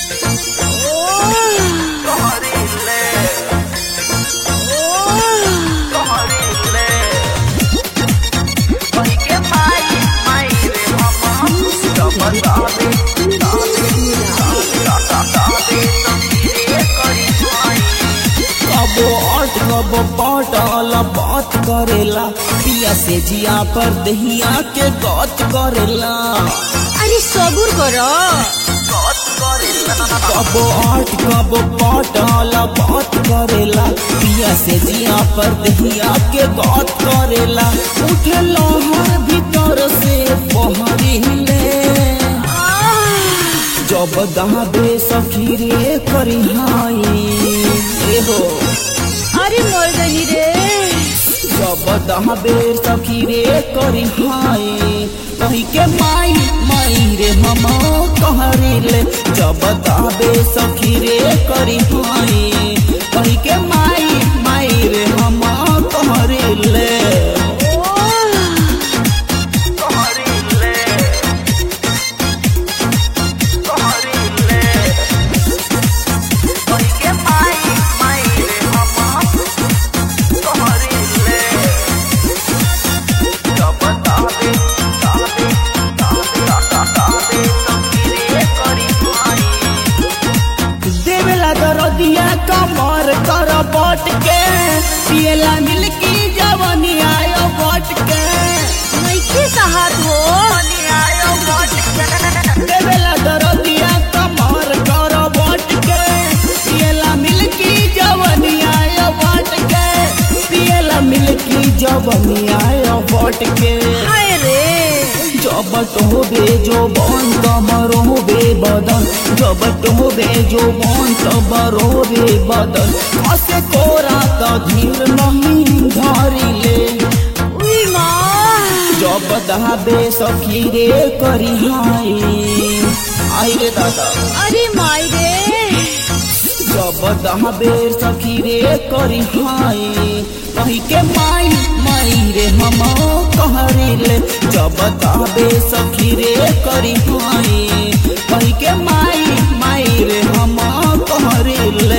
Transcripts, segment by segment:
कबो अट कबो पटल बात करेला पिया से जिया पर दहिया के गत करेला अरे सबूर करो कबो आठ कबो पटल बात करेला पिया से जिया पर दहिया के गत करेला उठे लहर भीतर से पहरिले जब दहाबे सखी रे करी हाई ए हो अरे मर गई रे जब दहाबे सखी रे करी हाई कही के माई माई रे हम कहरिले जब दहाबे सखी रे करी हाई कही के माई माई रे हम कहरिले देवेला दरदिया कमर कर बट के पियला मिलकी जवनी आयो बट के नइखे साहत हो देवेला दरदिया कमर कर बट के पियला मिलकी जवनी आयो बट के पियला मिलकी जवनी आयो बट के हाय रे जब टोबे जो बन कमरोबे बदन जब टोबे जो बन कमरोबे बदन असे कोरा त धीर नहीं धरिले उई माँ जब दहाबे सखी रे करी हाय आई रे दादा अरे माई रे जब दहाबे सखी रे करी हाय कही के माई माई रे हम कहरिले जब दहाबे सखी रे करी हाय कही के माई माई रे हम कहरिले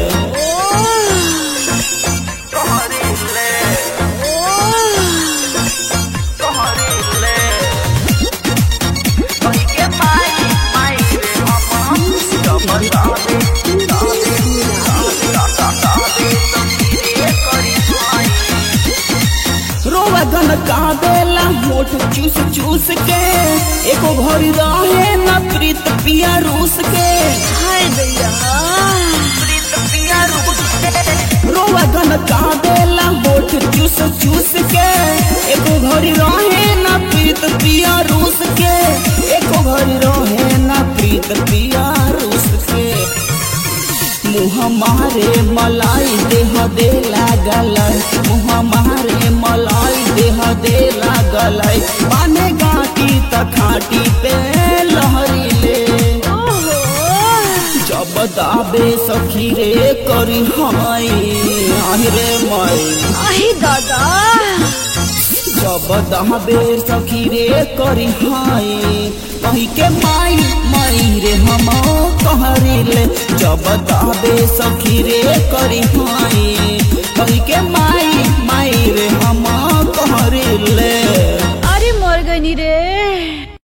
रोवा गन काबेला होठ चूस चूस के एको घड़ी रहे न प्रीत पिया रूस के हाय दैया रोवा गन काबेला होठ चूस चूस के एको घड़ी रहे न प्रीत पिया रूस के एको घड़ी रहे न प्रीत पिया रूस के मुँह मारे मलाई देह दे लागल मुँह मारे मलाई देह दे लागल पाने गाटी त खाटी पे लहरिले ओहो जब दाबे सखी रे करी हाय आहि रे माई अहि दादा जब दहबे सखी रे करी हाय कही के माई माई रे हम कहरिले जब दहबे सखी रे करी हाय कही के माई माई रे हम कहरिले